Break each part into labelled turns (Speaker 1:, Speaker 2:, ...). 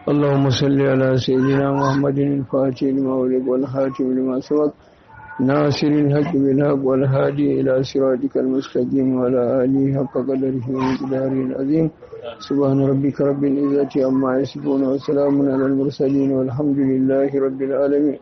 Speaker 1: اللهم صل على سيدنا محمد الفاتح لما ولد والخاتم لما سبق ناصر الحق بالحق والهادي إلى صراطك المستقيم وعلى آله حق قدره ومقداره العظيم سبحان ربك رب العزة عما يصفون وسلام على المرسلين والحمد لله رب العالمين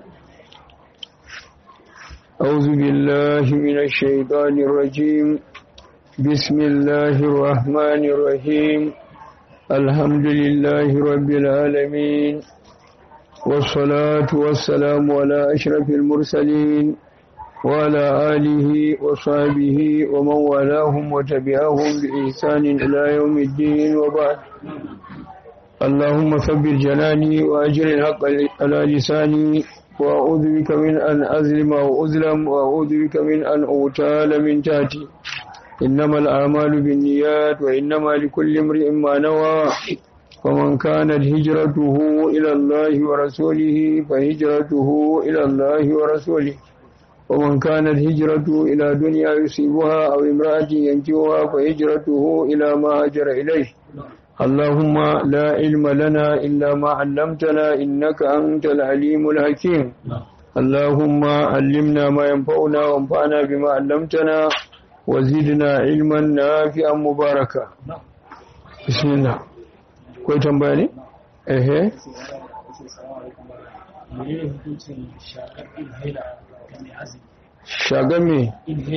Speaker 1: أعوذ بالله من الشيطان الرجيم بسم الله الرحمن الرحيم الحمد لله رب العالمين والصلاة والسلام على أشرف المرسلين وعلى آله وصحبه ومن والاهم وتبعهم بإحسان إلى يوم الدين وبعد اللهم ثبت جناني وأجر الحق على لساني وأعوذ بك من أن أظلم أو أظلم وأعوذ بك من أن أغتال من تحتي إنما الأعمال بالنيات وإنما لكل امرئ ما نوى فمن كانت هجرته إلى الله ورسوله فهجرته إلى الله ورسوله ومن كانت هجرته إلى دنيا يصيبها أو امرأة ينجوها فهجرته إلى ما هجر إليه اللهم لا علم لنا إلا ما علمتنا إنك أنت العليم الحكيم اللهم علمنا ما ينفعنا وانفعنا بما علمتنا وزدنا علما نافعا مباركا بسم الله كوي تنبالي ايه shagar me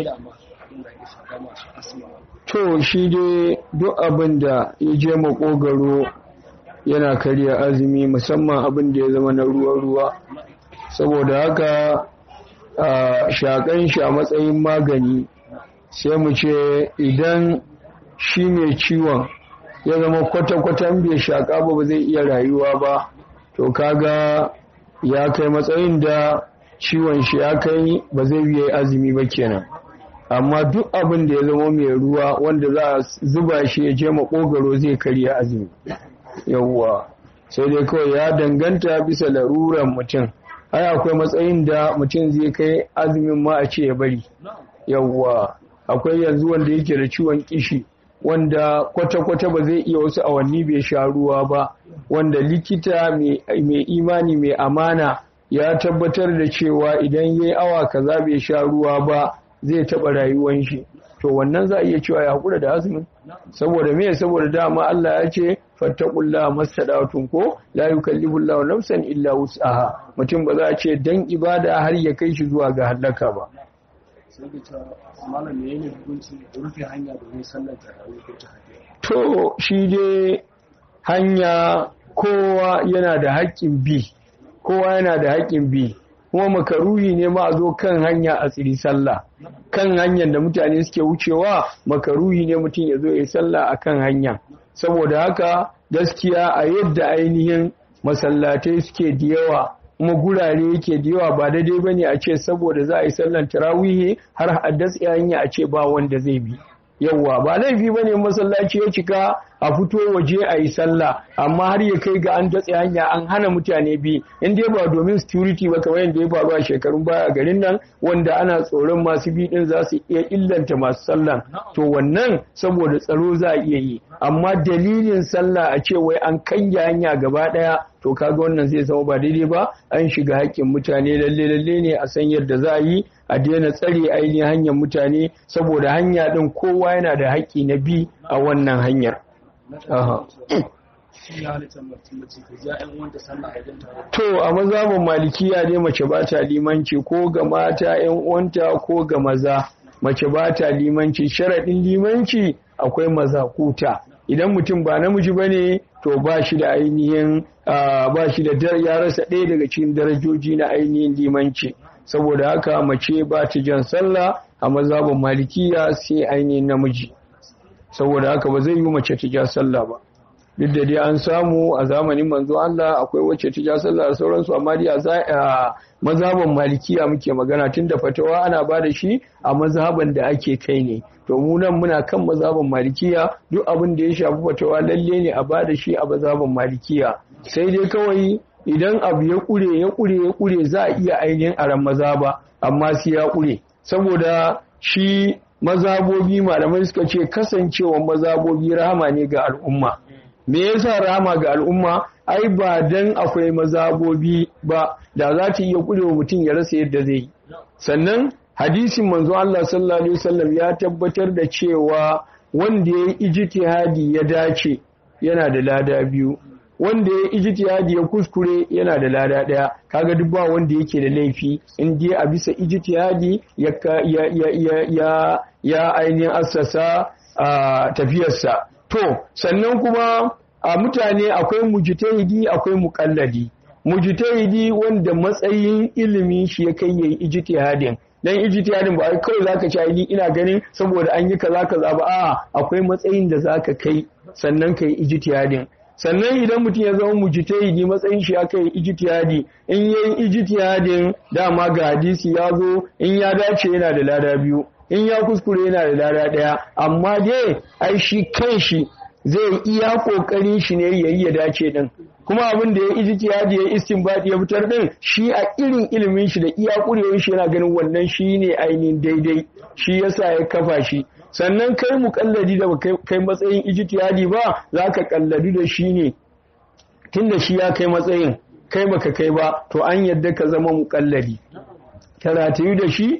Speaker 1: to shi dai duk abin da ya je makogaro yana karya azumi musamman abin da ya zama na ruwa-ruwa saboda haka a shakan shi a matsayin magani sai mu ce idan shi mai ciwon ya zama kwata-kwatan bai shaƙa ba ba zai iya rayuwa ba to kaga ya kai matsayin da ciwon shi ya kai ba zai yi azumi ba kenan amma duk abin da ya zama mai ruwa wanda za a zuba shi ya je makogaro zai karya azumi yawwa sai dai kawai ya danganta bisa laruran mutum ai akwai matsayin da mutum zai kai azumin ma a ce ya bari yawwa akwai yanzu wanda yake da ciwon kishi wanda kwata-kwata ba zai iya wasu awanni bai sha ruwa ba wanda likita mai imani mai amana ya tabbatar da cewa idan yayi awa kaza bai sha ruwa ba zai taɓa rayuwan shi to wannan za a iya cewa ya haƙura da azumin saboda me saboda dama Allah ya ce fattaqullaha mastadatun ko la yukallifu Allahu nafsan illa wus'aha mutum ba za a ce dan ibada har ya kai shi zuwa ga halaka ba to shi dai hanya kowa yana da haƙƙin bi kowa yana da haƙƙin bi kuma makaruhi ne ma a zo kan hanya a tsiri sallah kan hanyar da mutane suke wucewa makaruhi ne mutum ya zo ya sallah a kan hanya saboda haka gaskiya a yadda ainihin masallatai suke da yawa kuma gurare yake da yawa ba daidai bane a ce saboda za a yi sallan tarawihi har a datse hanya a ce ba wanda zai bi yawwa ba laifi bane masallaci ya cika a fito waje a yi sallah amma har ya kai ga an datse hanya an hana mutane bi in dai ba domin security ba kamar yadda ya faru a shekarun baya a garin nan wanda ana tsoron masu bi din za su iya illanta masu sallah to wannan saboda tsaro za a iya yi amma dalilin sallah a ce wai an kanya hanya gaba daya to kaga wannan zai zama ba daidai ba an shiga haƙƙin mutane lalle lalle ne a san yadda za a yi a daina tsare ainihin hanyar mutane saboda hanya din kowa yana da haƙƙi na bi a wannan hanyar To a mazhabin malikiya dai mace ba ta limanci ko ga mata ‘yan uwanta ko ga maza mace ba ta limanci sharaɗin limanci akwai mazakuta idan mutum ba namiji ba ne to ba shi da ainihin ba shi da ya rasa ɗaya daga cikin darajoji na ainihin limanci saboda haka mace ba ta jan sallah a mazhabin malikiya sai ainihin namiji saboda haka ba zai yi mace ta ja sallah ba duk da dai an samu a zamanin manzo Allah akwai wacce ta ja sallah da sauransu amma dai a mazhaban malikiya muke magana tunda fatawa ana ba da shi a mazhaban da ake kai ne to mu nan muna kan mazhaban malikiya duk abin da ya shafi fatawa lalle ne a ba da shi a mazhaban malikiya sai dai kawai idan abu ya kure ya kure ya kure za a iya ainihin aran mazhaba amma sai ya kure saboda shi mazabobi malamai suka ce kasancewa mazabobi rahama ne ga al'umma me yasa rahama ga al'umma ai ba dan akwai mazabobi ba da za ta iya kurewa mutum ya rasa yadda zai yi sannan hadisin manzo Allah sallallahu alaihi wasallam ya tabbatar da cewa wanda ya yi ijtihadi ya dace yana da lada biyu wanda ya ijtihadi ya kuskure yana da lada daya kaga duk ba wanda yake da laifi in dai a bisa ijtihadi ya ya ya ya ya ainihin assasa a tafiyarsa to sannan kuma a mutane akwai mujtahidi akwai muqallidi mujtahidi wanda matsayin ilimin shi ya kai yayi ijtihadin dan ijtihadin ba ai kawai zaka ci ni ina ganin saboda an yi kaza kaza ba a'a akwai matsayin da zaka kai sannan kai ijtihadin sannan idan mutum ya zama mujtahidi matsayin shi aka yi ijtihadi in yayi ijtihadin dama ga hadisi ya zo in ya dace yana da lada biyu in ya kuskure yana da lada daya amma dai ai shi kanshi zai iya kokarin shi ne yayi ya dace din kuma abin da ya ijtihadi ya istinbadi ya fitar din shi a irin ilimin shi da iya kurewar shi yana ganin wannan shine ainihin daidai shi yasa ya kafa shi sannan kai mukalladi da kai matsayin ijtihadi ba zaka kalladu da shi ne tunda shi ya kai matsayin kai baka kai ba to an yadda ka zama mukalladi karatu da shi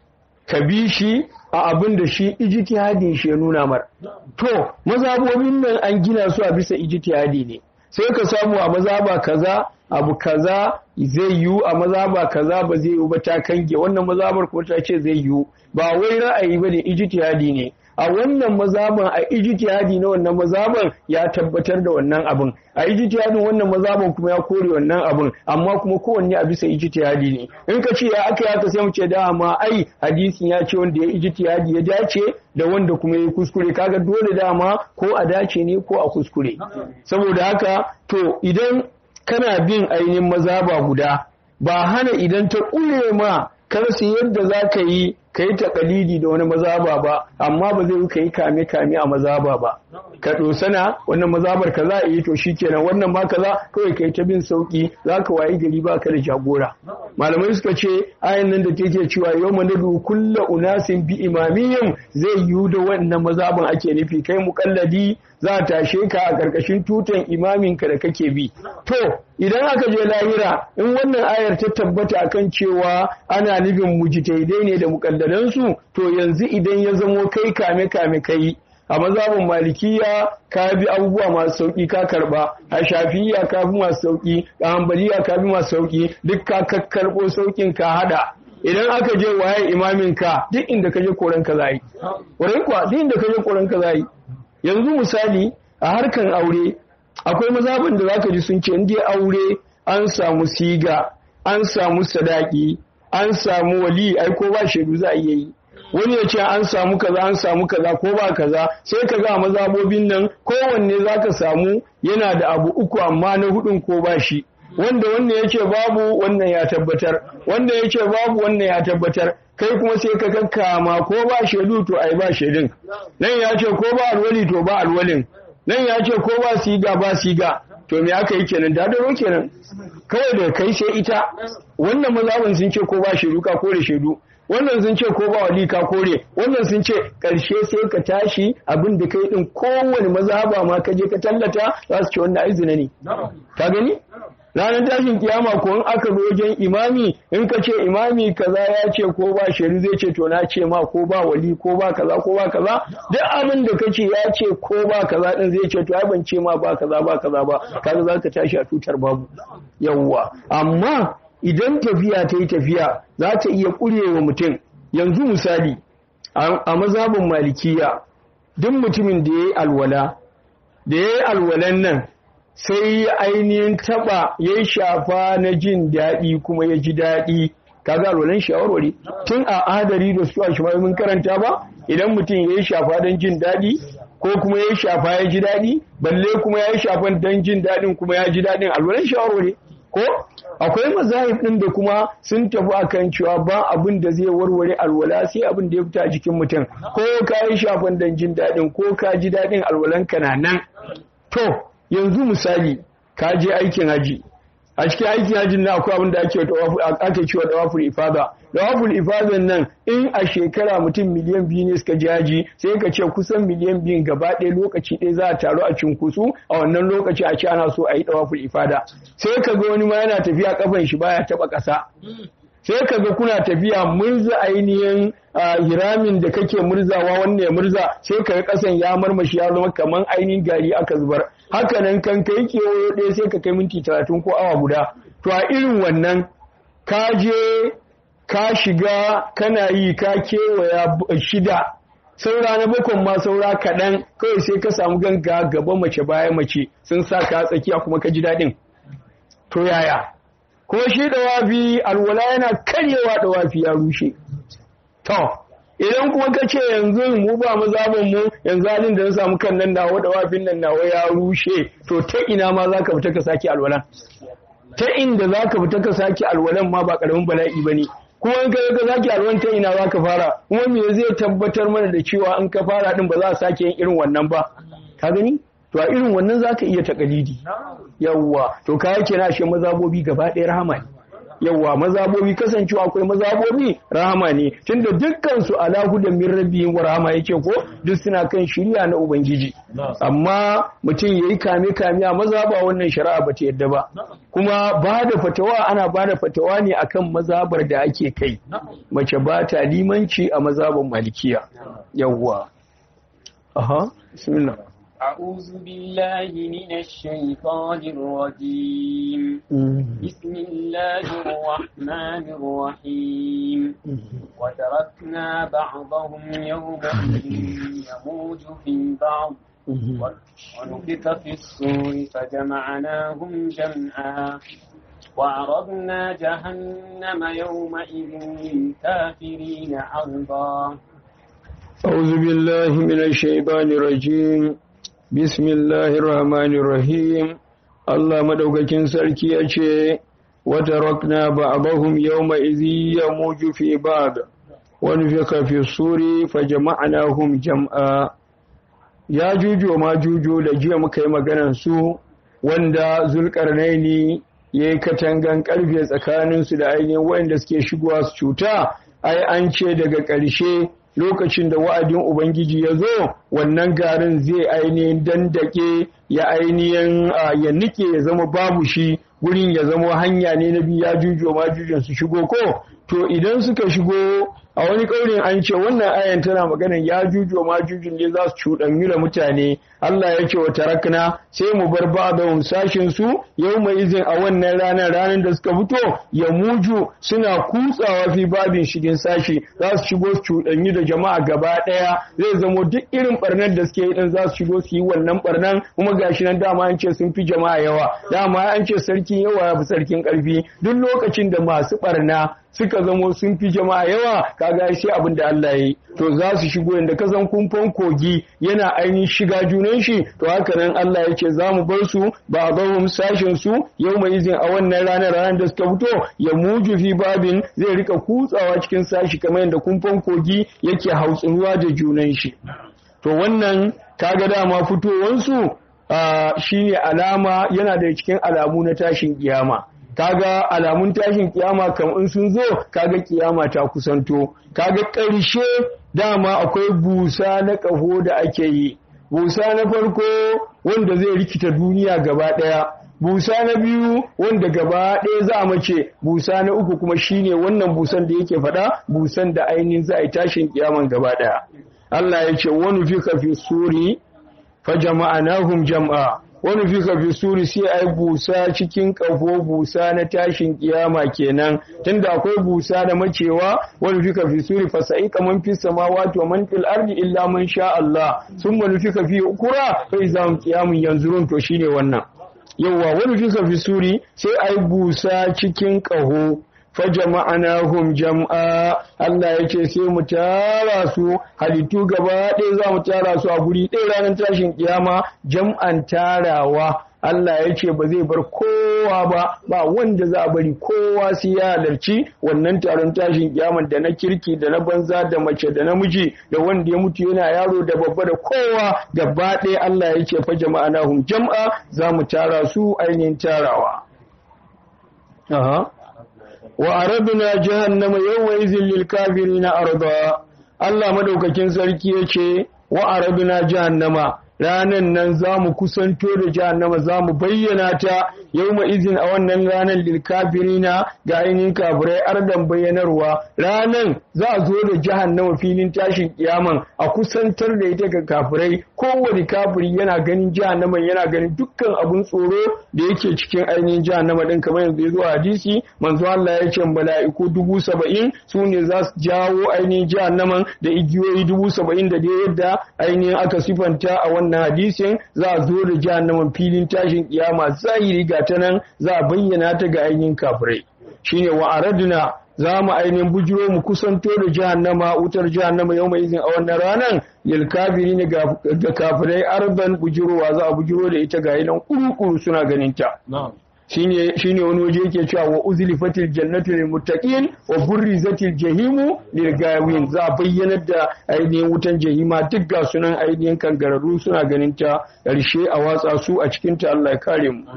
Speaker 1: ka bi shi a abin da shi ijtihadin shi ya nuna mar to mazhabobin nan an gina su a bisa ijtihadi ne sai ka samu a mazaba kaza abu kaza zai yiwu a mazaba kaza ba zai yiwu ba ta kange wannan mazabar ko ta ce zai yiwu ba wai ra'ayi ba ne ijtihadi ne a wannan mazaban a ijtihadi na wannan mazaban ya tabbatar da wannan abin a ijtihadin wannan mazaban kuma ya kore wannan abin amma kuma kowanne a bisa ijtihadi ne in ka ce ya aka yaka sai mu ce dama ai hadisin ya ce wanda ya ijtihadi ya dace da wanda kuma ya kuskure kaga dole dama ko a dace ne ko a kuskure saboda haka to idan kana bin ainihin mazaba guda ba hana idan ta ƙure ma karsu yadda za ka yi ka yi takalidi da wani mazaba ba amma ba zai ka yi kame kame a mazaba ba ka dosana wannan mazabar ka za a yi to shikenan wannan ma kaza kawai ka yi ta bin sauki za ka wayi gari ba ka da jagora malamai suka ce ayan nan da take cewa yau manadu kulla unasin bi imamiyyin zai yiwu da wannan mazaban ake nufi kai mukalladi za a tashe ka a ƙarƙashin tutan imaminka da kake bi to idan aka je lahira in wannan ayar ta tabbata akan cewa ana nufin mujtahidai ne da mukalladansu to yanzu idan ya zamo kai kame kame kai a mazhabin malikiya ka bi abubuwa masu sauki ka karba a shafiya ka bi masu sauki a hanbaliya ka bi masu sauki duk ka kakkarbo saukin ka hada idan aka je waye imamin ka duk inda ka je koran ka zai wurin kuwa duk inda ka je koran ka zai yanzu misali a harkan aure akwai mazhabin da zaka ji sun ce in dai aure an samu siga an samu sadaki an samu wali ai ko ba shaidu za a iya yi wani ya ce an samu kaza an samu kaza ko ba kaza sai ka ga mazabobin nan kowanne zaka samu yana da abu uku amma na hudun ko ba shi wanda wannan ya ce babu wannan ya tabbatar wanda ya ce babu wannan ya tabbatar kai kuma sai ka kakkama ko ba shaidu to ai ba shaidun nan ya ce ko ba alwali to ba alwalin nan ya ce ko ba siga ba siga to me aka yi kenan da daro kenan kawai da kai sai ita wannan mazhabin sun ce ko ba shaidu ka kore shaidu wannan sun ce ko ba wali ka kore wannan sun ce karshe sai ka tashi abin da kai din kowane mazhaba ma ka je ka tallata za su ce wannan aizina ne ka gani ranar tashin kiyama ko in aka zo wajen imami in ka ce imami kaza ya ce ko ba shaidu zai ce to na ce ma ko ba wali ko ba kaza ko ba kaza duk abin da kace ya ce ko ba kaza din zai ce to ai ban ce ma ba kaza ba kaza ba kaza za ka tashi a tutar babu yawwa amma idan tafiya ta yi tafiya za ta iya ƙurewa mutum yanzu misali a mazhabin malikiya duk mutumin da ya yi alwala da ya yi alwalan nan sai ainihin taba ya shafa na jin daɗi kuma ya ji daɗi kaga alwalan shawarwari tun a adari da su a shi mun karanta ba idan mutum ya yi shafa don jin daɗi ko kuma ya yi shafa ya ji daɗi balle kuma ya yi shafan don jin daɗin kuma ya ji daɗin alwalan shawarwari ko akwai mazahib ɗin da kuma sun tafi akan cewa ba abin da zai warware alwala sai abin da ya fita jikin mutum ko ka yi shafan don jin daɗin ko ka ji daɗin alwalan ka na nan to yanzu misali ka je aikin haji a cikin aikin hajjin na akwai abin da ake ake cewa dawaful ifada dawaful ifadan nan in a shekara mutum miliyan biyu ne suka jaji sai ka ce kusan miliyan biyun gaba ɗaya lokaci ɗaya za a taru a cunkusu a wannan lokaci a ce ana so a yi dawaful ifada sai ka ga wani ma yana tafiya kafan shi baya taɓa ƙasa sai ka ga kuna tafiya murza ainihin hiramin da kake murzawa wannan ya murza sai ka ga kasan ya marmashi ya zama kaman ainihin gari aka zubar haka nan kan kai kewayo ɗaya sai ka kai minti talatin ko awa guda to a irin wannan ka je ka shiga kana yi ka kewaya shida saura na bakon ma saura kaɗan kawai sai ka samu ganga gaba mace baya mace sun sa ka tsakiya kuma ka ji daɗin to yaya kuma shi dawafi alwala yana karyewa dawafi ya rushe to idan kuma ka ce yanzu mu ba mazabin mu yanzu halin da na samu kan nan nawa dawafin nan nawa ya rushe to ta ina ma za ka fita ka sake alwalan ta inda za ka fita ka sake alwalan ma ba karamin bala'i ba ne kuma in ka ka sake alwalan ta ina za ka fara kuma me zai tabbatar mana da cewa in ka fara din ba za a sake yin irin wannan ba ka gani to a irin wannan za ka iya takalidi yawwa to ka yake na shi mazabobi gaba ɗaya rahama ne yawwa mazabobi kasancewa akwai mazabobi rahama ne tunda dukkan su ala hudan min rabbihim wa rahama yake ko duk suna kan shiriya na ubangiji amma mutum yayi kame kame a mazaba wannan shari'a ba ta yadda ba kuma ba da fatawa ana ba da fatawa ne akan mazabar da ake kai mace ba ta limanci a mazaban malikiya yawwa aha bismillah
Speaker 2: أعوذ بالله من الشيطان الرجيم بسم الله الرحمن الرحيم وتركنا بعضهم يومئذ يموج في بعض ونفخ في الصور فجمعناهم جمعا وعرضنا جهنم يومئذ للكافرين عرضا
Speaker 1: أعوذ بالله من الشيطان الرجيم Bismillahir Rahmanir Rahim Allah madaukakin sarki ya ce wata rakna ba'dahum yawma idhi yamuju fi ba'd wa nufika fi suri fajama'nahum jam'a ya juju ma juju da jiya muka yi maganar su wanda zulkarnaini yayi katangan karfe tsakanin su da ainihin wanda suke shigowa su cuta ai an ce daga ƙarshe lokacin da wa'adin Ubangiji ya zo wannan garin zai ainihin dandake ya ainihin ya nike ya zama babu shi gurin ya zama hanya ne na biya jujo ma jujon su shigo ko to idan suka shigo a wani ƙaurin an ce wannan ayan tana maganan ya jujo ma jujun ne za su cuɗanyu da mutane Allah ya ce wa tarakna sai mu bar ba da sashin su yau mai izin a wannan ranar ranar da suka fito ya muju suna kutsawa fi babin shigin sashi za su shigo su cuɗanyu da jama'a gaba ɗaya zai zamo duk irin barnar da suke yi din za su shigo su yi wannan barnan kuma gashi nan dama an ce sun fi jama'a yawa dama an ce sarkin yawa ya fi sarkin ƙarfi duk lokacin da masu barna suka zamo sun fi jama'a yawa kaga shi abin da Allah yi to za su shigo inda ka san kumfan kogi yana ainihin shiga junan shi to haka nan Allah ya ce za mu bar su ba a sashen su yau mai izin a wannan ranar ranar da suka fito ya muju fi babin zai rika kutsawa cikin sashi kamar yadda kumfan kogi yake hautsinuwa da junan shi to wannan kaga dama fitowansu shine alama yana da cikin alamu na tashin kiyama kaga alamun tashin kiyama kam in sun zo kaga kiyama ta kusanto kaga ƙarshe dama akwai busa na ƙaho da ake yi busa na farko wanda zai rikita duniya gaba ɗaya busa na biyu wanda gaba ɗaya za a mace busa na uku kuma shine wannan busan da yake faɗa busan da ainihin za a yi tashin kiyaman gaba ɗaya Allah ya ce wani fika fi suri fa jama'anahum jam'a wani fika fi suri sai ai busa cikin kafo busa na tashin kiyama kenan tunda akwai busa da macewa wani fika fi suri fa sai kaman fi samawati wa man fil ardi illa man sha Allah sun wani fika fi ukura fa izam qiyamun yanzurun to shine wannan yawa wani fika fi suri sai ai busa cikin kaho fajama'anahum jam'a Allah ya ce sai mu tara su halittu gaba ɗaya za mu tara su a guri ɗaya ranar tashin kiyama jam'an tarawa Allah ya ce ba zai bar kowa ba ba wanda za a bari kowa sai ya halarci wannan taron tashin kiyaman da na kirki da na banza da mace da namiji da wanda ya mutu yana yaro da babba da kowa gaba ɗaya Allah ya ce fa jama'anahum jam'a za mu tara su ainihin tarawa aha wa aradna jahannama yawma izin lil kafirina arda Allah madaukakin sarki yace wa aradna jahannama ranan nan za mu kusanto da jahannama za mu bayyana ta yau izin a wannan ranar lilkafirina ga ainihin kafirai ardan bayyanarwa ranan za a zo da jahannama filin tashin kiyaman a kusantar da ita ga kafirai kowane kafiri yana ganin jahannama yana ganin dukkan abun tsoro da yake cikin ainihin jahannama din kamar yanzu ya zo hadisi manzo Allah ya ce mala'iku dubu saba'in su ne za su jawo ainihin jahannaman da igiyoyi dubu saba'in da dai yadda ainihin aka sifanta a wannan wannan hadisin za a zo da jahannaman filin tashin kiyama zahiri ga ta nan za a bayyana ta ga ainihin kafirai shine wa araduna za mu ainihin bujiro mu kusanto da jahannama wutar jahannama yau mai izin a wannan ranar lil kafiri ne ga kafirai arban bujirowa za a bujiro da ita ga idan kuru suna ganin ta shine shine wani waje yake cewa wa uzlifatil jannatu lil muttaqin wa burrizatil jahimu lil gawin za a bayyanar da ainihin wutan jahima duk ga sunan ainihin kangararru suna ganin ta ƙarshe a watsa su a cikin ta Allah ya kare mu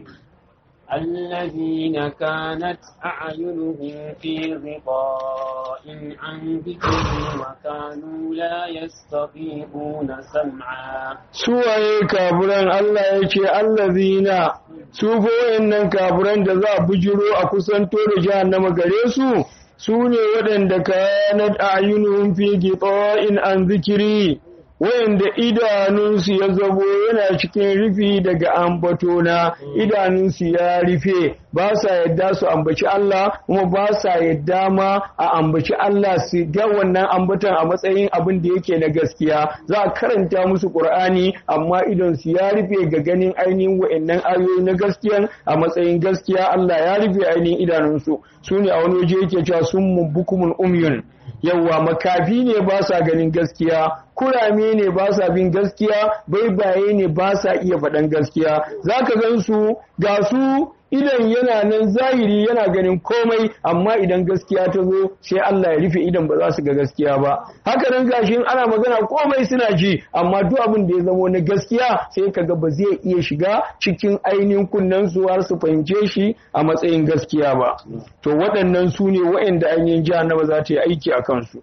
Speaker 2: الذين كانت أعينهم في غطاء عن ذكري وكانوا لا يستطيعون سمعا
Speaker 1: suwaye kafiran Allah ya ce allazina su ko wayannan kafiran da za a bujiro a kusanto da jahannama gare su su ne waɗanda kanat ayunuhum fi gita'in an zikiri wayanda idanunsu ya zabo yana cikin rufi daga ambatona idanunsu ya rufe ba sa yadda su ambaci Allah kuma ba sa yadda ma a ambaci Allah su ga wannan ambatan a matsayin abin da yake na gaskiya za a karanta musu Qur'ani amma idan su ya rufe ga ganin ainihin wayannan ayoyi na gaskiya a matsayin gaskiya Allah ya rufe ainihin idanunsu su ne a wani waje yake cewa sun bukumun umyun yawwa makafi ne ba sa ganin gaskiya kurame ne ba sa bin gaskiya baibaye ne ba sa iya faɗan gaskiya za ka gan su ga su idan yana nan zahiri yana ganin komai amma idan gaskiya ta zo sai Allah ya rufe idan ba za su ga gaskiya ba haka nan gashin ana magana komai suna ji amma duk abin da ya zamo na gaskiya sai kaga ba zai iya shiga cikin ainihin kunnen su har su fahimce shi a matsayin gaskiya ba to waɗannan su ne waɗanda ainihin jahannama za ta yi aiki a kansu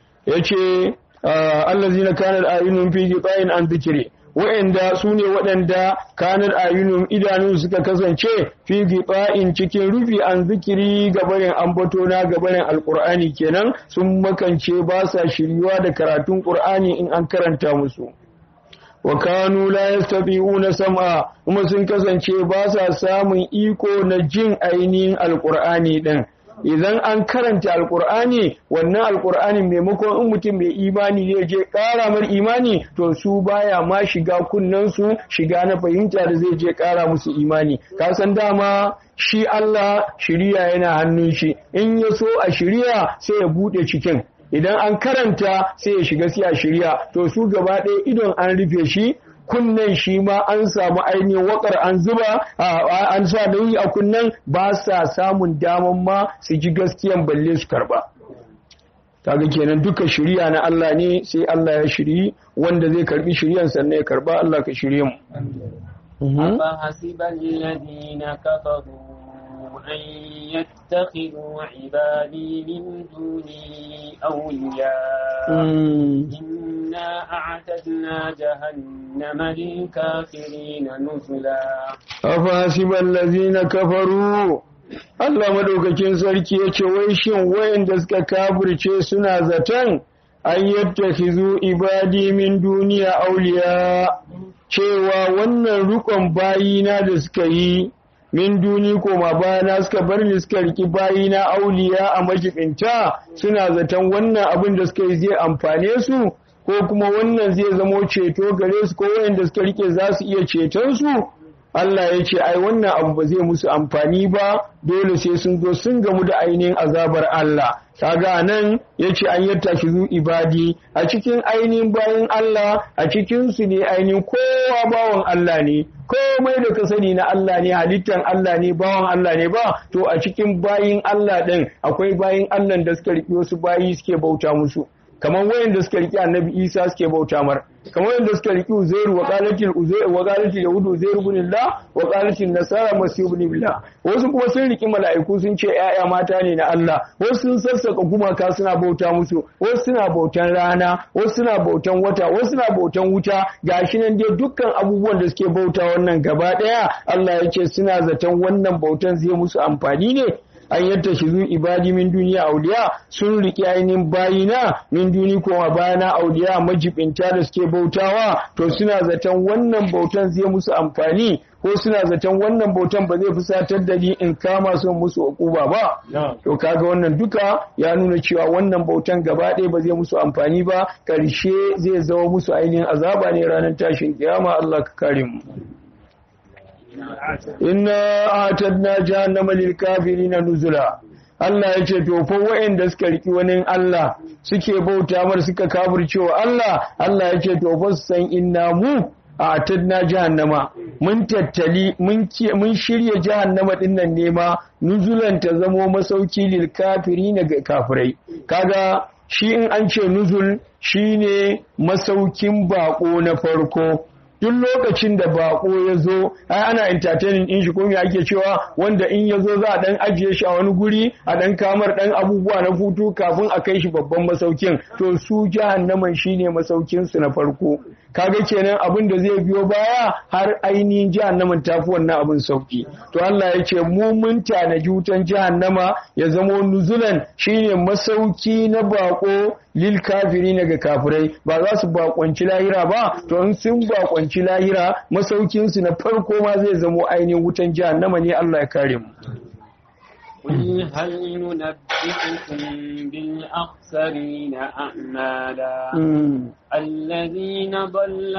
Speaker 1: yace allazina kanat ayunun fi ghita'in an dhikri wa'anda su ne waɗanda kanar ayunum idanun suka kasance fi giba'in cikin rufi an zikiri gabarin ambato na gabarin alkur'ani kenan sun makance ba sa shiryuwa da karatun ƙur'ani in an karanta musu wa kanu la yastati'una sam'a kuma sun kasance ba sa samun iko na jin ainihin alkur'ani din idan an karanta alkur'ani wannan alkur'ani maimakon in mutum mai imani zai je ƙara mar imani to su baya ma shiga kunnensu shiga na fahimta da zai je ƙara musu imani ka san dama shi Allah shiriya yana hannun shi in ya so a shiriya sai ya bude cikin idan an karanta sai ya shiga sai a shirya to su gaba ɗaya idon an rufe shi kunnen shi ma an samu ainihin wakar an zuba an sa nauyi a kunnen ba sa samun daman ma su ji gaskiyan balle su karba kaga kenan duka shiriya na Allah ne sai Allah ya shiri wanda zai karbi shiriyan sannan ya karba Allah ka shirye mu
Speaker 2: أفحسب الذين كفروا أن يتخذوا عبادي من دوني أولياء إنا أعتدنا جهنم للكافرين نزلا
Speaker 1: أفحسب الذين كفروا Allah madaukakin sarki ya ce wai shin wayanda suka kafirce suna zaton an yattakhizu ibadi min duniya auliya cewa wannan rukon bayina da suka yi min duni koma bayana suka bar ni suka riki bayina auliya a majibinta suna zaton wannan abin da suka yi zai amfane su ko kuma wannan zai zamo ceto gare su ko wayanda suka rike za su iya ceton su Allah ya ce ai wannan abu ba zai musu amfani ba dole sai sun zo sun gamu da ainihin azabar Allah kaga nan yace an yatta shi zu ibadi a cikin ainihin bayan Allah a cikin su ne ainihin kowa bawan Allah ne komai da ka sani na Allah ne halittan Allah ne bawan Allah ne ba to a cikin bayin Allah din akwai bayin Allah da suka riƙe wasu bayi suke bauta musu kamar wayanda suka riki annabi Isa suke bauta mar kamar wayanda suka riki Uzairu wa qalatil Uzairu wa qalatil Yahud Uzairu ibn Allah wa qalatil Nasara Masih ibn Allah wasu kuma sun riki mala'iku sun ce ƴaƴa mata ne na Allah wasu sun sassaka gumaka suna bauta musu wasu suna bautan rana wasu suna bautan wata wasu suna bautan wuta gashi nan dai dukkan abubuwan da suke bauta wannan gaba daya Allah ya ce suna zaton wannan bautan zai musu amfani ne an yadda shi zu ibadi min duniya auliya sun riƙe ainihin bayina min duni koma bayana auliya majibinta da suke bautawa to suna zaton wannan bautan zai musu amfani ko suna zaton wannan bautan ba zai fusatar da ni in kama son musu ukuba ba to kaga wannan duka ya nuna cewa wannan bautan gaba ɗaya ba zai musu amfani ba ƙarshe zai zama musu ainihin azaba ne ranar tashin kiyama Allah ka kare mu inna atadna jahannama lil kafirina nuzula Allah ya ce to fa wa'anda suka riki wani Allah suke bauta mar suka kafircewa Allah Allah ya ce to fa su san inna mu atadna jahannama mun tattali mun mun shirye jahannama din nan ne ma nuzulan ta zamo masauki lil kafirina ga kafirai kaga shi in an ce nuzul shine masaukin bako na farko duk lokacin da bako ya zo ai ana entertaining din shi ko me ake cewa wanda in ya zo za a dan ajiye shi a wani guri a dan kamar dan abubuwa na hutu kafin a kai shi babban masaukin to su jahannaman shine masaukin su na farko kaga kenan abin da zai biyo baya har ainihin jahannaman tafi wannan abin sauki to Allah ya ce mu mun tanaji wutan jahannama ya zamo nuzulan shine masauki na bako lil kafiri ga kafirai ba za su bakonci lahira ba to in sun bakonci lahira masaukin su na farko ma zai zamo ainihin wutan jahannama ne Allah ya kare mu
Speaker 2: قل هل ننبئكم بالأخسرين أعمالا الذين ضل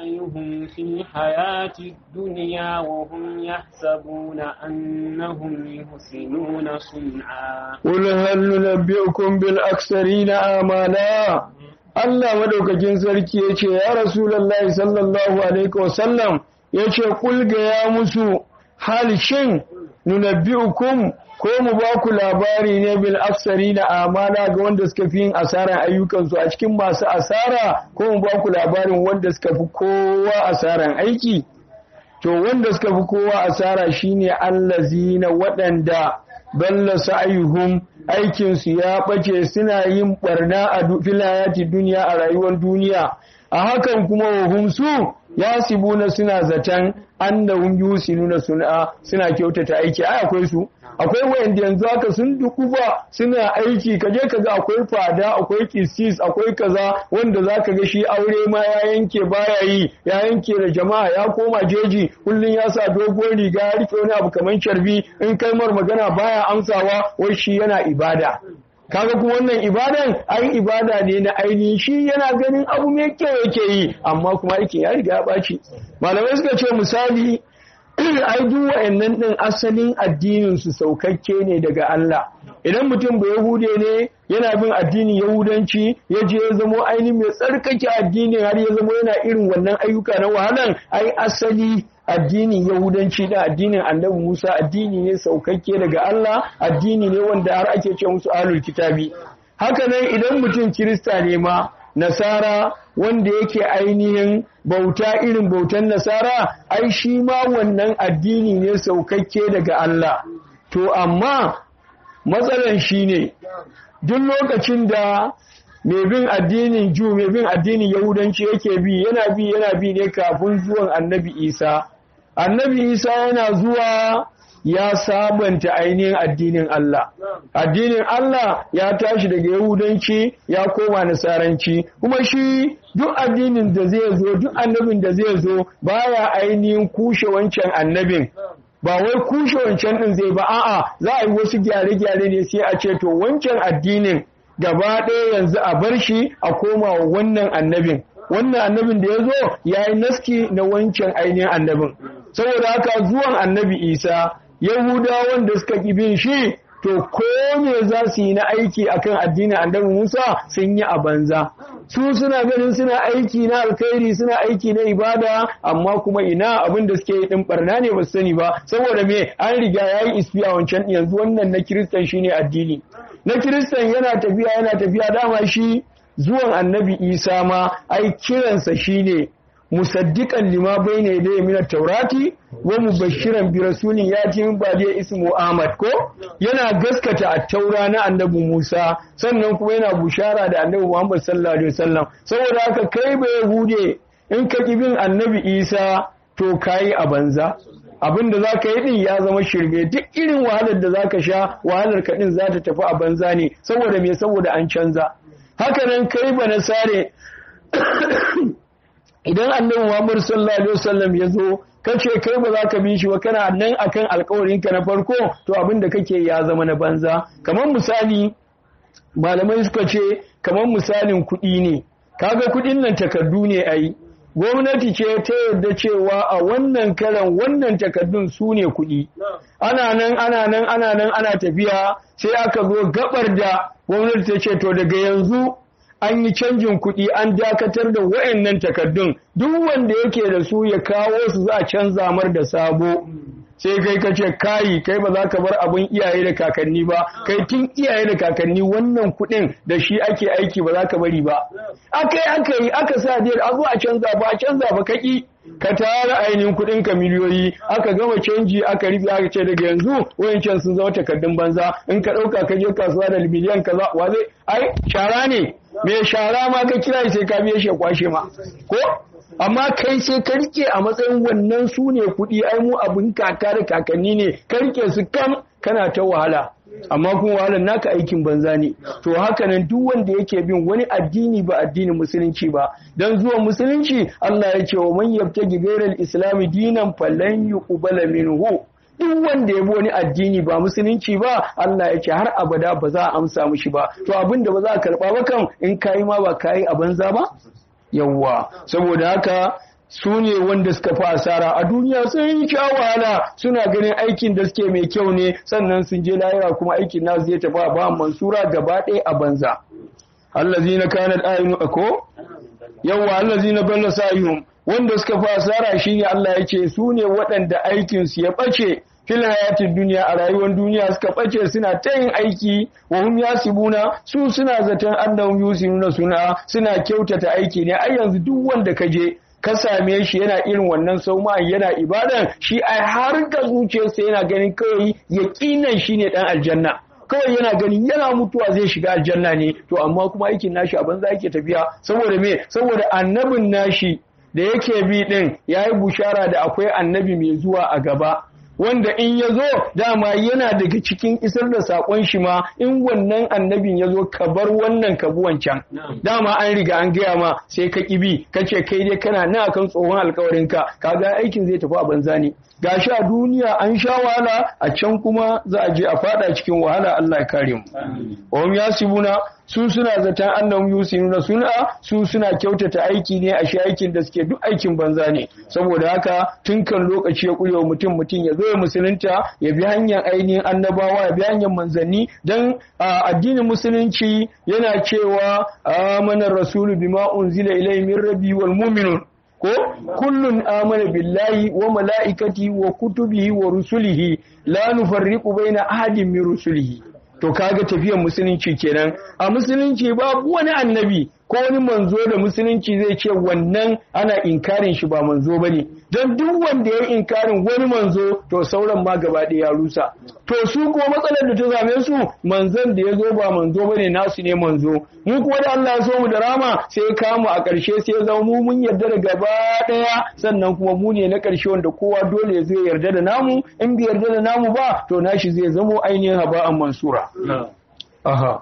Speaker 2: سعيهم في الحياة الدنيا وهم يحسبون أنهم يحسنون صنعا
Speaker 1: قل هل ننبئكم بالأخسرين أعمالا Allah madaukakin sarki ya ce, Ya Rasulallah sallallahu Alaihi wasallam ya ce, Kulga ya musu hal shin nunabbi'ukum ko mu ba ku labari ne bil afsari na amana ga wanda suka fi yin asaran ayyukansu a cikin masu asara ko mu ba ku labarin wanda suka fi kowa asaran aiki to wanda suka fi kowa asara shine allazina waɗanda balla sa'ayuhum aikinsu ya ɓace suna yin ɓarna a filayati duniya a rayuwar duniya a hakan kuma wahum su ya sibuna suna zaton annahum yusinuna suna suna kyautata aiki ai akwai su akwai wayanda yanzu haka sun dukuba suna aiki kaje kaga akwai fada akwai kisis akwai kaza wanda zaka ga shi aure ma ya yanke baya yi ya yanke da jama'a ya koma jeji kullun ya sa doguwar riga ya rike wani abu kaman carbi in kalmar magana baya amsawa wai shi yana ibada kaga kuma wannan ibadan ai ibada ne na ainihin shi yana ganin abu mai kyau yake yi amma kuma aikin ya riga ya ɓaci malamai suka ce misali ai duk wa'annan din asalin addinin su saukakke ne daga Allah idan mutum ba yahude ne yana bin addinin yahudanci ya je ya zamo ainihin mai tsarkake addinin har ya zamo yana irin wannan ayyuka na wahalan ai asali addinin yahudanci da addinin annabi Musa addini ne saukakke daga Allah addini ne wanda har ake ce musu ahlul kitabi haka nan idan mutum kirista ne ma nasara wanda yake ainihin bauta irin bautan nasara ai shi ma wannan addini ne saukakke daga Allah to amma matsalan shine duk lokacin da mai bin addinin ju mai bin addinin yahudanci yake bi yana bi yana bi ne kafin zuwan annabi isa annabi isa yana zuwa ya sabanta ainihin addinin Allah addinin Allah ya tashi daga yahudanci ya koma nasaranci kuma shi duk addinin da zai zo duk annabin da zai zo baya ainihin kushe wancan annabin ba wai kushe wancan din zai ba a'a za a yi wasu gyare-gyare ne sai a ce to wancan addinin gaba ɗaya yanzu a bar shi a koma wa wannan annabin wannan annabin da ya zo ya yi naski na wancan ainihin annabin saboda haka zuwan annabi isa yahudawan da suka ƙi bin shi to ko me za su yi na aiki akan addinin annabi musa sun yi a banza su suna ganin suna aiki na alkhairi suna aiki na ibada amma kuma ina abin da suke yi din barna ne ba su sani ba saboda me an riga yayi isfi a wancan yanzu wannan na kiristan shine addini na kiristan yana tafiya yana tafiya dama shi zuwan annabi isa ma ai kiransa shine musaddiqan lima bayna yadayhi min at-taurati wa mubashiran bi rasulin yati min ba'di ismu Ahmad ko yana gaskata at-taura na annabi Musa sannan kuma yana bushara da annabi Muhammad sallallahu alaihi wasallam saboda haka kai ba yahude in ka bin annabi Isa to kayi a banza abin da za ka yi din ya zama shirme duk irin wahalar da za ka sha wahalar ka din za ta tafi a banza ne saboda me saboda an canza haka nan kai ba na sare idan annabi Muhammad sallallahu alaihi wasallam ya zo kace kai ba za ka bi shi ba kana nan akan alƙawarin ka na farko to abin da kake ya zama na banza kamar misali malamai suka ce kamar misalin kuɗi ne kaga kuɗin nan takardu ne ai gwamnati ce ta yarda cewa a wannan karan wannan takardun su ne kuɗi ana nan ana nan ana nan ana tafiya sai aka zo gabar da gwamnati ta ce to daga yanzu an yi canjin kuɗi an dakatar da wa'annan takardun duk wanda yake da su ya kawo su za a canza mar da sabo sai kai ka ce kayi kai ba za ka bar abin iyaye da kakanni ba kai tun iyaye da kakanni wannan kuɗin da shi ake aiki ba za ka bari ba aka yi aka yi aka sa dai a zo a canza ba a canza ba kaki ka tara ainihin kuɗin ka miliyoyi aka gama canji aka rufe aka ce daga yanzu wayancan sun zama takardun banza in ka ɗauka ka je kasuwa da miliyan kaza wa zai ai shara ne me shara ma ka kira sai ka biye shi kwashe ma ko amma kai sai ka rike a matsayin wannan su ne kuɗi ai mu abin kaka da kakanni ne ka rike su kam kana ta wahala amma kuma wahalar naka aikin banza ne to haka nan duk wanda yake bin wani addini ba addinin musulunci ba dan zuwa musulunci Allah ya ce wa man yabtaji ghayral islami dinan falan yuqbala minhu duk wanda ya bi wani addini ba musulunci ba Allah ya ce har abada ba za a amsa mishi ba to abin da ba za a karba ba kan in kayi ma ba kayi a banza ba yawwa saboda haka su ne wanda suka fi asara a duniya sun yi sha wahala suna ganin aikin da suke mai kyau ne sannan sun je lahira kuma aikin nasu zai tafi a ba mansura gaba ɗaya a banza allazina kanat ayinu ako yawwa allazina balla sayhum wanda suka fi asara shine Allah ya ce su ne waɗanda aikin su ya ɓace fil hayatin duniya a rayuwar duniya suka ɓace suna ta yin aiki wa hum yasibuna su suna zaton annahum yusinuna suna suna kyautata aiki ne ai yanzu duk wanda ka je ka same shi yana irin wannan sauma yana ibadan shi ai har ga zuciyarsa yana ganin kawai yaqinan shine dan aljanna kawai yana ganin yana mutuwa zai shiga aljanna ne to amma kuma aikin nashi a banza yake tafiya saboda me saboda annabin nashi da yake bi din yayi bushara da akwai annabi mai zuwa a gaba wanda in ya zo dama yana daga cikin isar da saƙon shi ma in wannan annabin ya zo ka bar wannan ka bi wancan dama an riga an gaya ma sai ka ƙibi ka ce kai dai kana na akan tsohon alkawarinka ka ga aikin zai tafi a banza ne gashi a duniya an sha wahala a can kuma za a je a fada cikin wahala Allah ya kare mu wa hum yasibuna su suna zaton annahum yusinuna suna su suna kyautata aiki ne a shi aikin da suke duk aikin banza ne saboda haka tun kan lokaci ya kurewa mutum mutum ya zo ya musulunta ya bi hanyar ainihin annabawa ya bi hanyar manzanni dan addinin musulunci yana cewa amanar rasulu bima unzila ilayhi min rabbi wal mu'minun ko kullun amana billahi wa mala'ikati wa kutubihi wa rusulihi la nufarriqu baina ahadin min rusulihi to kaga tafiyar musulunci kenan a musulunci babu wani annabi ko wani manzo da musulunci zai ce wannan ana inkarin shi ba manzo bane don duk wanda ya inkarin wani manzo to sauran ma gaba ɗaya ya rusa to su kuma matsalar da ta same su manzon da ya zo ba manzo bane nasu ne manzo mu kuma da Allah ya so mu da rama sai ya kamu a ƙarshe sai ya zama mu mun yarda da gaba ɗaya sannan kuma mu ne na ƙarshe wanda kowa dole ya zo ya yarda da namu in bai yarda da namu ba to nashi zai zamo ainihin haba'an mansura aha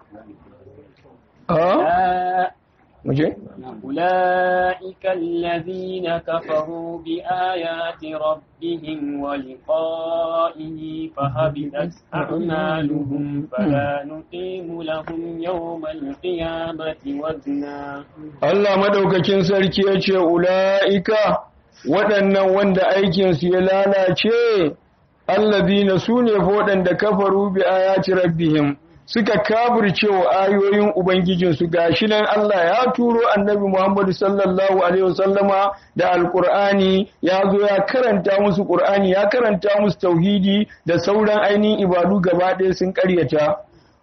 Speaker 1: aha مجھے
Speaker 2: أولئك الذين كفروا بآيات ربهم ولقائه فهبطت أعمالهم فلا نقيم لهم يوم القيامة وزنا
Speaker 1: Allah madaukakin sarki ya ce ula'ika waɗannan wanda aikinsu ya lalace allazina su ne waɗanda kafaru bi ayati rabbihim suka kafirce wa ayoyin Ubangijinsu gashi nan Allah ya turo annabi Muhammadu sallallahu Alaihi wasallama da Alƙur'ani ya zo ya karanta musu ƙur'ani ya karanta musu tauhidi da sauran ainihin ibadu gaba ɗaya sun ƙaryata.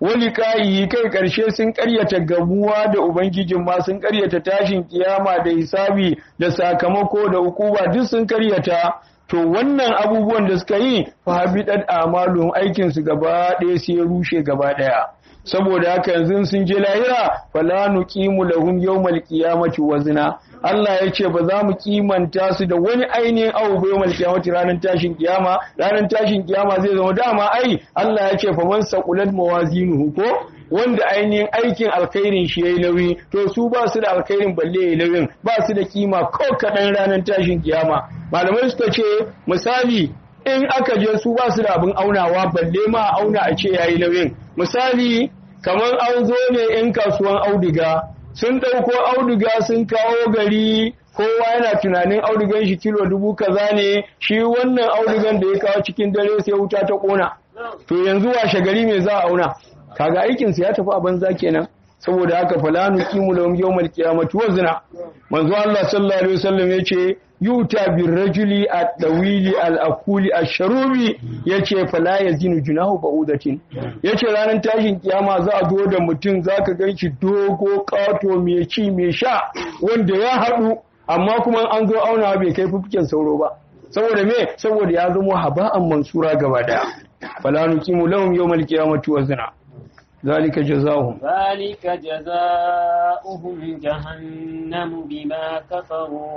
Speaker 1: wali kayi kai karshe sun karyata gabuwa da ubangijin ma sun karyata tashin kiyama da hisabi da sakamako da hukuma duk sun karyata to wannan abubuwan da suka yi fa habidat amalun aikin su gaba ɗaya sai ya rushe gaba ɗaya saboda haka yanzu sun je lahira fala nuqimu lahum yawmal qiyamati wazna Allah ya ce ba za mu kimanta su da wani ainihin abu bai yawmal qiyamati ranar tashin kiyama ranar tashin kiyama zai zama dama ai Allah ya ce fa man saqulat mawazinuhu ko wanda ainihin aikin alkhairin shi yayi nauyi to su ba su da alkhairin balle yayi nauyin ba su da kima ko kadan ranar tashin kiyama malamai suka ce misali in aka je su ba su da abin aunawa balle ma auna a ce yayi nauyin misali kamar an zo ne in kasuwan auduga sun ɗauko auduga sun kawo gari kowa yana tunanin audugan shi kilo dubu kaza ne shi wannan audugan da ya kawo cikin dare sai wuta ta ƙona to yanzu washe gari me za a auna kaga aikinsa ya tafi a banza kenan saboda haka fala nuqimu lahum yawmal qiyamati wazna manzo Allah sallallahu alaihi wasallam yace yuta bir rajuli at-tawili al-aquli ash-sharubi yace fala yazinu junahu ba'udatin yace ranar tashin kiyama za a zo da mutum zaka ganshi dogo kato mai ci mai sha wanda ya haɗu amma kuma an zo auna bai kai fufuken sauro ba saboda me saboda ya zama haba'an mansura gaba daya fala nuqimu lahum yawmal qiyamati wazna ذلك جزاؤهم
Speaker 2: ذلك جزاؤهم جهنم بما كفروا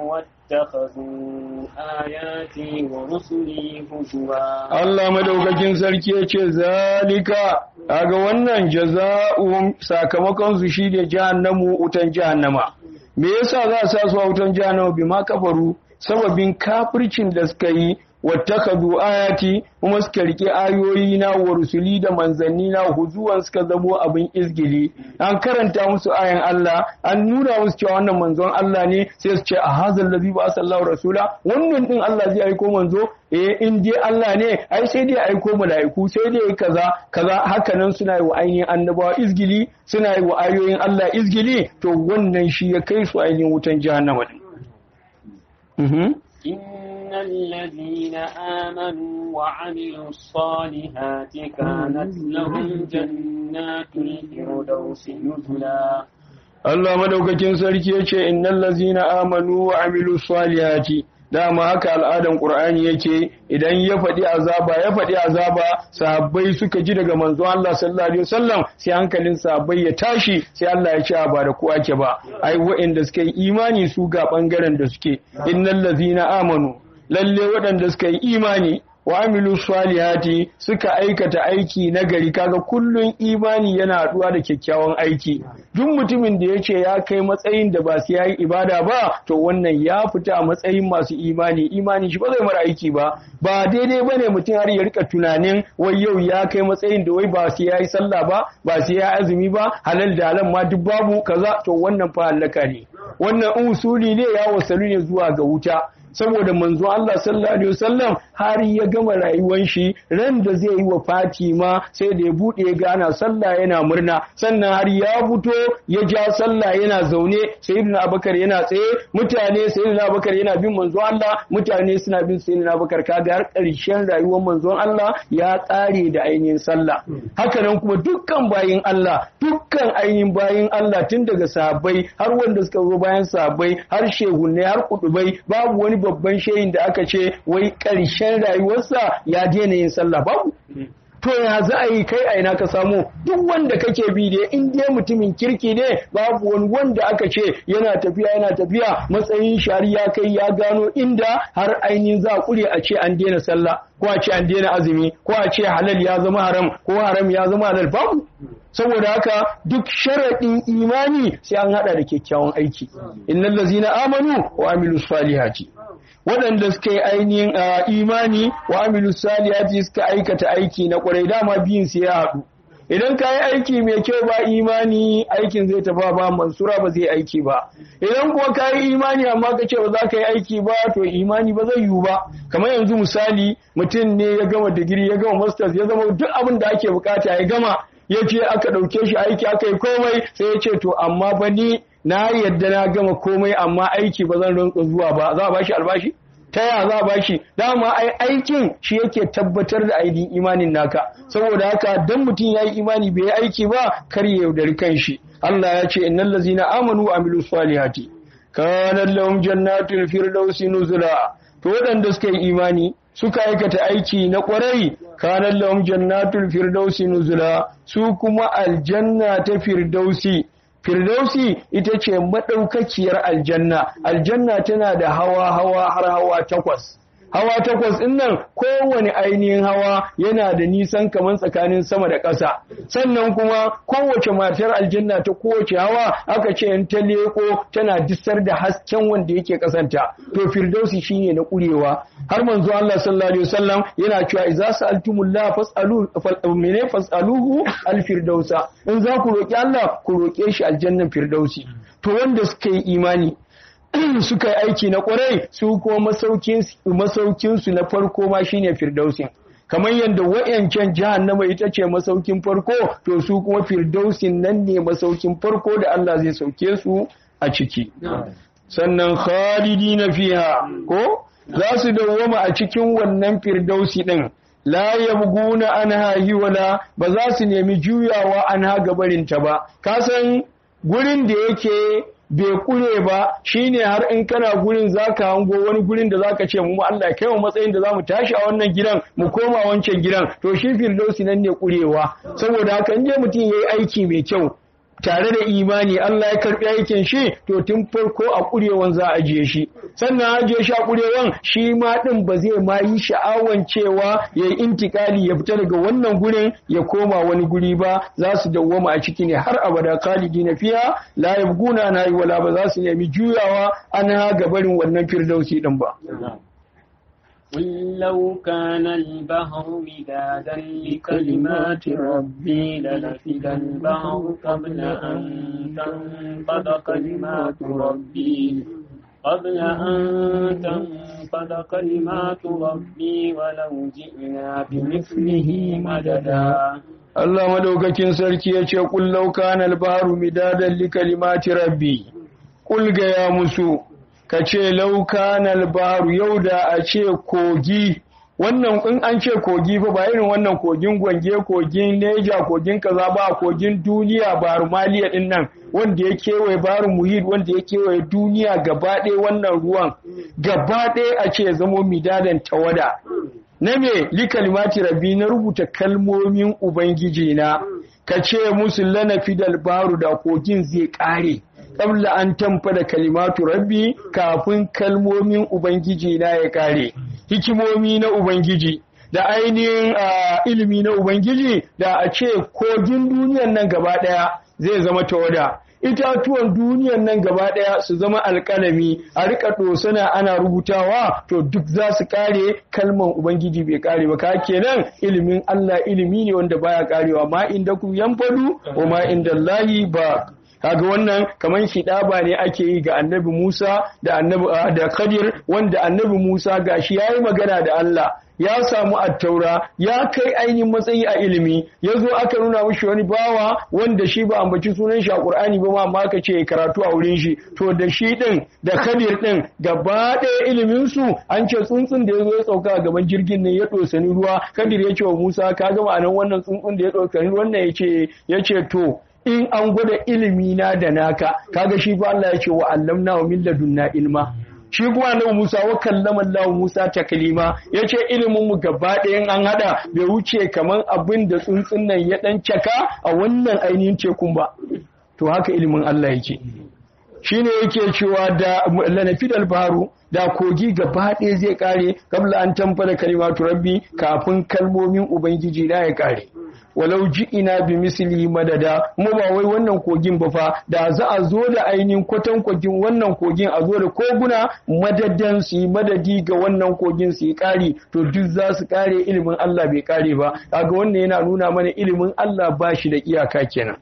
Speaker 2: واتخذوا آياتي ورسلي هزوا
Speaker 1: Allah madaukakin sarki ya ce zalika kaga wannan jaza'uhum sakamakon su shine jahannamu utan jahannama me yasa za a sa su a wutan jahannama bima kafaru sababin kafircin da suka yi wattakadu ayati kuma suka rike ayoyi na wa rusuli da manzanni na huzuwan suka zamo abin izgili an karanta musu ayan Allah an nuna musu cewa wannan manzon Allah ne sai su ce a hazal ladhi ba sallahu rasula wannan din Allah zai aiko manzo eh in dai Allah ne ai sai dai aiko mala'iku sai dai kaza kaza hakanan suna yi wa ainihin annabawa izgili suna yi wa ayoyin Allah izgili to wannan shi ya kai su ainihin wutan jahannama din mhm
Speaker 2: إن الذين آمنوا وعملوا الصالحات كانت لهم جنات الفردوس نزلا
Speaker 1: Allah madaukakin sarki ya ce innal lazina amanu wa amilu salihati dama haka al'adan Qur'ani yake idan ya faɗi azaba ya faɗi azaba sahabbai suka ji daga manzon Allah sallallahu alaihi wasallam sai hankalin sahabbai ya tashi sai Allah ya ce ba da ku ake ba ai waɗanda suka yi imani su ga bangaren da suke innal lazina amanu lalle waɗanda suka yi imani wa amilu salihati suka aikata aiki na gari kaga kullun imani yana haɗuwa da kyakkyawan aiki duk mutumin da ya ce ya kai matsayin da ba su yayi ibada ba to wannan ya fita a matsayin masu imani imani shi ba zai mara aiki ba ba daidai bane mutum har ya rika tunanin wai yau ya kai matsayin da wai ba su yayi sallah ba ba su yayi azumi ba halal da halal ma duk babu kaza to wannan fa halaka ne wannan usuli ne ya wasalu ne zuwa ga wuta saboda manzo Allah sallallahu alaihi wasallam har ya gama rayuwar shi ran da zai yi wa Fatima sai da ya bude ya gana sallah yana murna sannan har ya fito ya ja sallah yana zaune sayyidina Abubakar yana tsaye mutane sayyidina Abubakar yana bin manzo Allah mutane suna bin sayyidina Abubakar kaga har ƙarshen rayuwar manzo Allah ya tsare da ainihin sallah haka nan kuma dukkan bayin Allah dukkan ainihin bayin Allah tun daga sahabbai har wanda suka zo bayan sahabbai har shehunne har kudubai babu wani babban shehin da aka ce wai ƙarshen rayuwarsa ya daina yin sallah babu to ya za a yi kai a ina ka samu duk wanda kake bi da in dai mutumin kirki ne babu wani wanda aka ce yana tafiya yana tafiya matsayin shari'a kai ya gano inda har ainihin za a kure a ce an daina sallah ko a ce an daina azumi ko a ce halal ya zama haram ko haram ya zama halal babu saboda haka duk sharaɗin imani sai an haɗa da kyakkyawan aiki innal ladzina amanu wa amilus salihati waɗanda suka yi ainihin imani wa amilu salihati suka aikata aiki na ƙwarai dama biyun su ya haɗu idan ka yi aiki mai kyau ba imani aikin zai tafa ba mansura ba zai aiki ba idan kuwa ka yi imani amma ka ce ba za ka yi aiki ba to imani ba zai yiwu ba kamar yanzu misali mutum ne ya gama digiri ya gama masters ya zama duk abin da ake bukata ya gama ya ce aka ɗauke shi aiki aka yi komai sai ya ce to amma ba ni na yadda na gama komai amma aiki ba zan rinka zuwa ba za a bashi albashi ta ya za ba shi dama ai aikin shi yake tabbatar da ainihin imanin naka saboda haka dan mutum ya yi imani bai yi aiki ba kar ya yaudari kanshi Allah ya ce innal ladzina amanu wa amilus salihati kana lahum jannatul firdausi nuzula to waɗanda suka yi imani suka aikata aiki na ƙwarai kana lahum jannatul firdausi nuzula su kuma aljanna ta firdausi Firdausi ita ce maɗaukakiyar aljanna, aljanna tana da hawa-hawa har hawa takwas. Hawa takwas ɗin nan kowane ainihin hawa yana da nisan kamar tsakanin sama da ƙasa. Sannan kuma kowace matar aljanna ta kowace hawa aka ce in ta leko tana disar da hasken wanda yake ƙasanta. To Firdausi shine na ƙurewa. Har manzo Allah sallallahu alaihi wasallam yana cewa idza sa'altumullah fas'alu mene fas'aluhu al-firdausa. In za ku roki Allah ku roke shi aljannan Firdausi. To wanda suka yi imani suka yi aiki na kwarai su kuma masaukinsu na farko ma shine firdausin kamar yadda wayancan jahannama ita ce masaukin farko to su kuma firdausin nan ne masaukin farko da Allah zai sauke su a ciki sannan khalidina fiha ko za su dawwama a cikin wannan firdausi din la yabguna anha hiwala ba za su nemi juyawa anha gabarinta ba kasan gurin da yake bai kure ba shine har in kana gurin zaka hango wani gurin da zaka ce mu Allah kai mu matsayin da zamu tashi a wannan gidan mu koma wancan gidan to shi firdausi nan ne kurewa saboda haka in je mutum yayi aiki mai kyau tare da imani Allah ya karbi aikin shi to tun farko a kurewan za a ajiye shi sannan ajiye shi a kurewan shi ma din ba zai ma yi sha'awan cewa yayi intikali ya fita daga wannan gurin ya koma wani guri ba za su dawwama a ciki ne har abada khalidina fiha la yabguna na yi wala ba za su nemi juyawa an ha gabarin wannan firdausi din ba
Speaker 2: قل لو كان البحر مدادا لكلمات ربي لنفد البحر قبل أن تنفد كلمات ربي قبل أن تنفد كلمات ربي ولو جئنا بمثله مددا
Speaker 1: Allah madaukakin sarki ya ce kullau kana al-bahru midadan li kalimati rabbi kul ga ya musu ka ce laukan albaru yau da a ce kogi wannan in an ce kogi fa ba irin wannan kogin gwange kogin neja kogin kaza ba kogin duniya baru maliya din nan wanda ya kewaye baru muhid wanda ya kewaye duniya gaba ɗaya wannan ruwan gaba ɗaya a ce zamo midadan tawada na me li kalimati rabbi na rubuta kalmomin ubangiji na ka ce musu lana fidal baru da kogin zai ƙare qabla an tamfa da kalimatu rabbi kafin kalmomin ubangiji na ya kare hikimomi na ubangiji da ainihin ilimi na ubangiji da a ce kogin duniyan nan gaba daya zai zama tawada itatuwan duniyan nan gaba daya su zama alkalami a rika dosana ana rubutawa to duk za su kare kalman ubangiji bai kare ba ka kenan ilimin Allah ilimi ne wanda baya karewa ma inda ku yanfadu wa ma inda Allahi ba kaga wannan kaman shidaba ne ake yi ga annabi Musa da annabi da Khadir wanda annabi Musa gashi yayi magana da Allah ya samu attaura ya kai ainihin matsayi a ilimi ya zo aka nuna mishi wani bawa wanda shi ba ambaci sunan shi a Qur'ani ba ma amma aka ce karatu a wurin shi to da shi din da Khadir din gaba ɗaya ilimin su an ce tsuntsun da ya zo ya sauka a gaban jirgin ne ya dosani ruwa Khadir ya ce wa Musa ka ga ma'anan wannan tsuntsun da ya dosani wannan yace yace to in an gwada ilimi na da naka kaga shi fa Allah ya ce wa allamna wa min ladunna ilma shi kuma annabi Musa wa kallama Allah Musa taklima yace ilimin mu gaba ɗayan an hada bai wuce kaman abin da tsuntsun nan ya dan caka a wannan ainihin tekun ba to haka ilimin Allah yake shine yake cewa da lanafidal baharu da kogi gaba ɗaya zai kare kabla an tamfara kalimatu rabbi kafin kalmomin ubangiji na ya kare walau ina bi misli madada mu ba wai wannan kogin ba fa da za a zo da ainihin kwatan kogin wannan kogin a zo da koguna madadan su yi madadi ga wannan kogin su yi kari to duk za su kare ilimin Allah bai kare ba kaga wannan yana nuna mana ilimin Allah ba shi da iyaka kenan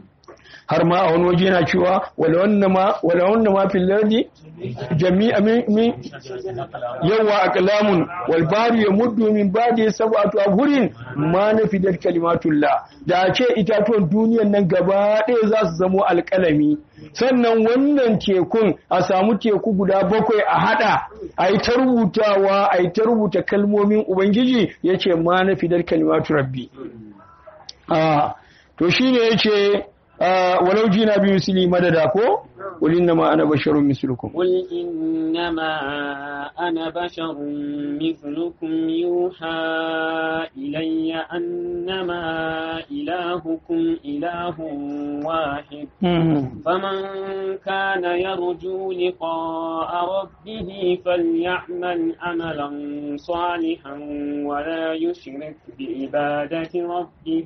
Speaker 1: har ma a wani waje yana cewa wala wannan ma wala wannan ma fil lardi jami'a min yawa aqlamun wal bahru yamuddu min ba'di sab'atu abhurin ma nafidat kalimatullah da a ce itatuwan duniyan nan gaba ɗaya za su zamo alƙalami sannan wannan tekun a samu teku guda bakwai a hada a yi ta rubutawa a yi ta rubuta kalmomin ubangiji ya ce ma na fidar kalimatu rabbi to shi ne ya ce walau jina biyu sili madada ko قل إنما أنا بشر مثلكم
Speaker 2: قل إنما أنا بشر مثلكم يوحى إلي أنما إلهكم إله واحد فمن كان يرجو لقاء ربه فليعمل عملا صالحا ولا يشرك بعبادة ربه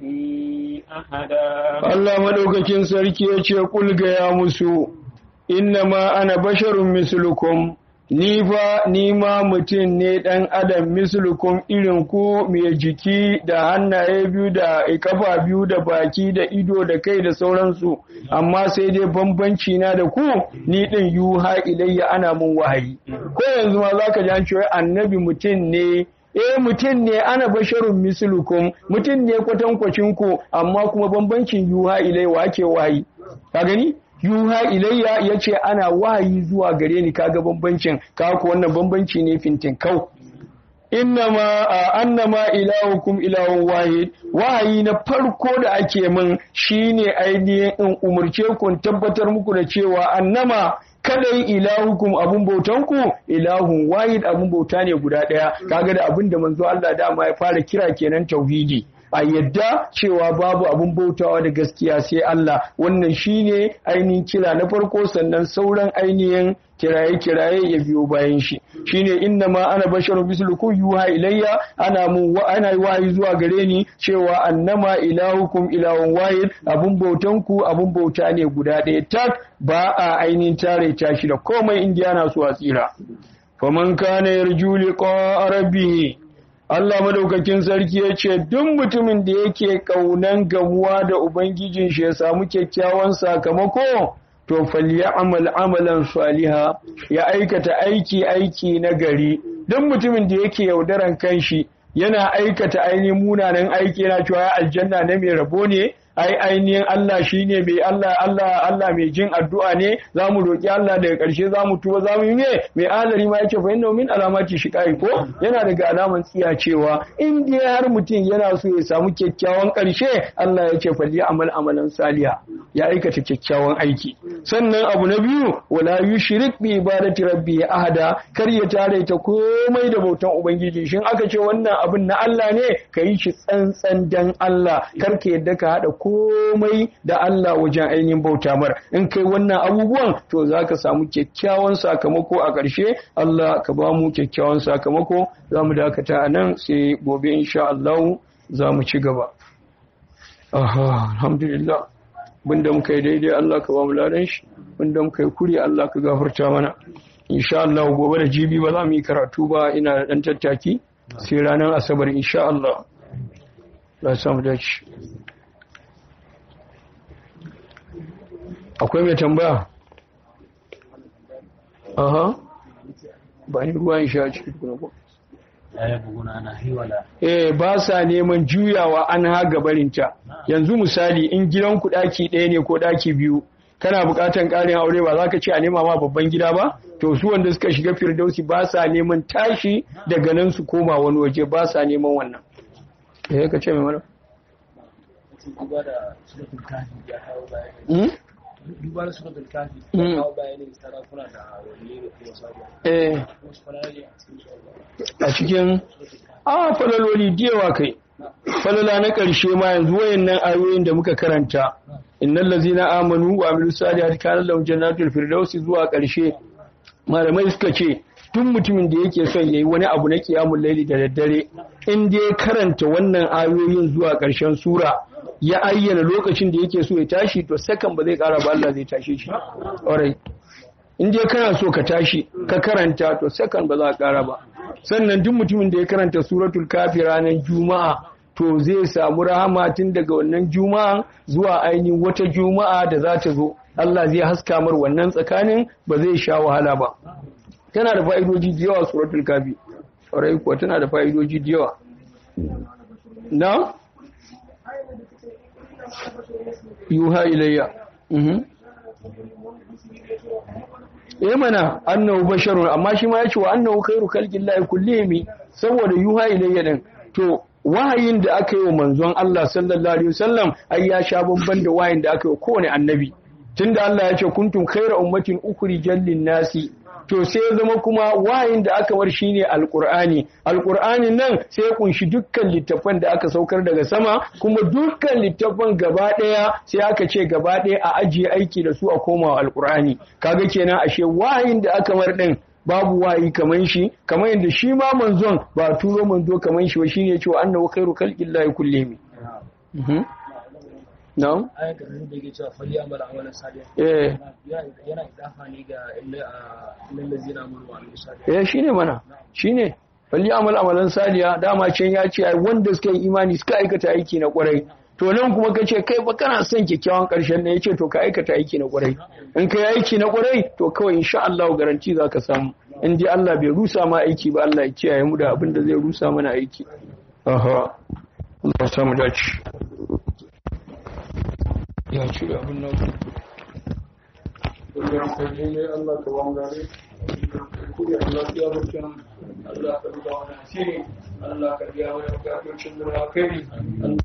Speaker 2: أحدا
Speaker 1: الله ملوكك سركي يقول يا مسو innama ana basharun mislukum ni fa ni ma mutum ne ɗan adam mislukum irin ku mai jiki da hannaye biyu da kafa biyu da baki da ido da kai da sauransu amma sai dai bambanci na da ku ni ɗin yuha ilayya ana mun wahayi ko yanzu ma zaka ji an cewa annabi mutum ne eh mutum ne ana basharun mislukum mutum ne kwatankwacin ku amma kuma bambancin yuha ilayya wa ake wahayi ka gani yuha ilayya yace ana wahayi zuwa gare ni kaga bambancin ka ko wannan bambanci ne fintin kau innama annama ilahukum ilahun wahid wahayi na farko da ake min shine ainihin in umurce ku tabbatar muku da cewa annama kadai ilahukum abun bautanku ilahun wahid abun bauta ne guda daya kaga da abin da manzo Allah dama ya fara kira kenan tauhidi a yadda cewa babu abun bautawa da gaskiya sai Allah wannan shine ainihin kira na farko sannan sauran ainihin kiraye-kiraye ya biyo bayan shi shine inna ma ana basharu mislukum yuha ilayya ana mu wa ana wahayi zuwa gare ni cewa annama ilahukum ilahun wahid abun bautan ku abun bauta ne guda ɗaya tak ba a ainihin tare ta shi da komai indiya na su a tsira faman kana yarju liqa rabbih Allah madaukakin sarki ya ce duk mutumin da yake kaunan gamuwa da ubangijin shi ya samu kyakkyawan sakamako to falyamal amalan saliha ya aikata aiki aiki na gari duk mutumin da yake yaudaran kanshi yana aikata ainihin munanan aiki yana cewa aljanna na mai rabo ne ai ainihin Allah shine mai Allah Allah Allah mai jin addu'a ne zamu roki Allah daga ƙarshe zamu tuba zamu yi me mai alari ma yake fa inna min alamati shiqai ko yana daga alaman tsiya cewa in dai har mutum yana so ya samu kyakkyawan ƙarshe Allah yake falli amal amalan saliha ya aikata kyakkyawan aiki sannan abu na biyu wala yushrik bi ibadati rabbi ahada kar ya tare ta komai da bautan ubangiji shin aka ce wannan abin na Allah ne ka yi shi tsantsan dan Allah kar ka yadda ka hada komai da Allah wajen ainihin bauta mar in kai wannan abubuwan to zaka samu kyakkyawan sakamako a ƙarshe Allah ka ba mu kyakkyawan sakamako za mu dakata a nan sai gobe insha Allah za mu ci gaba aha alhamdulillah bunda muka yi daidai Allah ka ba mu ladan shi bunda muka yi kuri Allah ka gafarta mana insha Allah gobe da jibi ba za mu yi karatu ba ina da dan tattaki sai ranar asabar insha Allah za samu dace akwai mai tambaya aha ba ni ruwan sha cikin kuna ko eh ba sa neman juyawa an haga barinta yanzu misali in gidan ku daki ɗaya ne ko daki biyu kana buƙatan ƙarin aure ba za ka ce a nema ma babban gida ba to su wanda suka shiga firdausi ba sa neman tashi daga nan su koma wani waje ba sa neman wannan eh ka ce mai mana
Speaker 3: duba da suratul kafi ya kawo bayanin sarakuna da wani da kuma sabuwa
Speaker 1: eh
Speaker 3: wasu falali a cikin su
Speaker 1: a cikin a falaloli diyawa kai falala na ƙarshe ma yanzu wayannan ayoyin da muka karanta innal ladzina amanu wa amilus salihati kana lahum jannatul firdausi zuwa ƙarshe malamai suka ce tun mutumin da yake son yayi wani abu na kiyamul laili da daddare in dai karanta wannan ayoyin zuwa ƙarshen sura ya ayyana lokacin da yake so ya tashi to sakan ba zai ƙara ba Allah zai tashe shi alright in dai kana so ka tashi ka karanta to sakan ba za ka ƙara ba sannan duk mutumin da ya karanta suratul kafi ranar juma'a to zai samu rahama tun daga wannan juma'a zuwa ainihin wata juma'a da za ta zo Allah zai haska mar wannan tsakanin ba zai sha wahala ba tana da fa'idoji da yawa suratul kafi ƙwarai kuwa tana da fa'idoji da yawa na yuha ilayya mhm eh mana annahu basharun amma shi ma yace wa annahu khairu khalqillahi kullihim saboda yuha ilayya din to wahayin da aka yi wa manzon Allah sallallahu alaihi wasallam ai ya sha bamban da wahayin da aka yi wa kowane annabi tunda Allah ya ce kuntum khayra ummatin ukhrijal nasi to sai ya zama kuma wahayin da aka war shine alqur'ani alqur'anin nan sai ya kunshi dukkan littafan da aka saukar daga sama kuma dukkan littafan gaba daya sai aka ce gaba daya a ajiye aiki da su a komawa alqur'ani kaga kenan ashe wahayin da aka war din babu wahayi kaman shi kamar yadda shi ma manzon ba turo manzo kaman shi ba shine ya ce wa annahu khairu khalqillahi kullihim na'am
Speaker 3: ayan da da yake cewa fali amal amalan salihan
Speaker 1: eh
Speaker 3: yana idafa ne ga illal ladzina amanu wa amilus salihat
Speaker 1: eh shine mana shine falli amal amalan saliya dama can ya ce ai wanda suka yi imani suka aikata aiki na kwarai to nan kuma ka ce kai ba kana son kyakkyawan karshen ne yace to ka aikata aiki na kwarai in ka yi aiki na kwarai to kawai insha Allah garanti zaka samu in dai Allah bai rusa ma aiki ba Allah ya kiyaye mu da abin da zai rusa mana aiki aha Allah ya samu dace ya ci abin nan Allah ka ne Allah ka wangare kuri Allah ya barka Allah ka ruba wani asiri Allah ka biya wani bukatocin da kai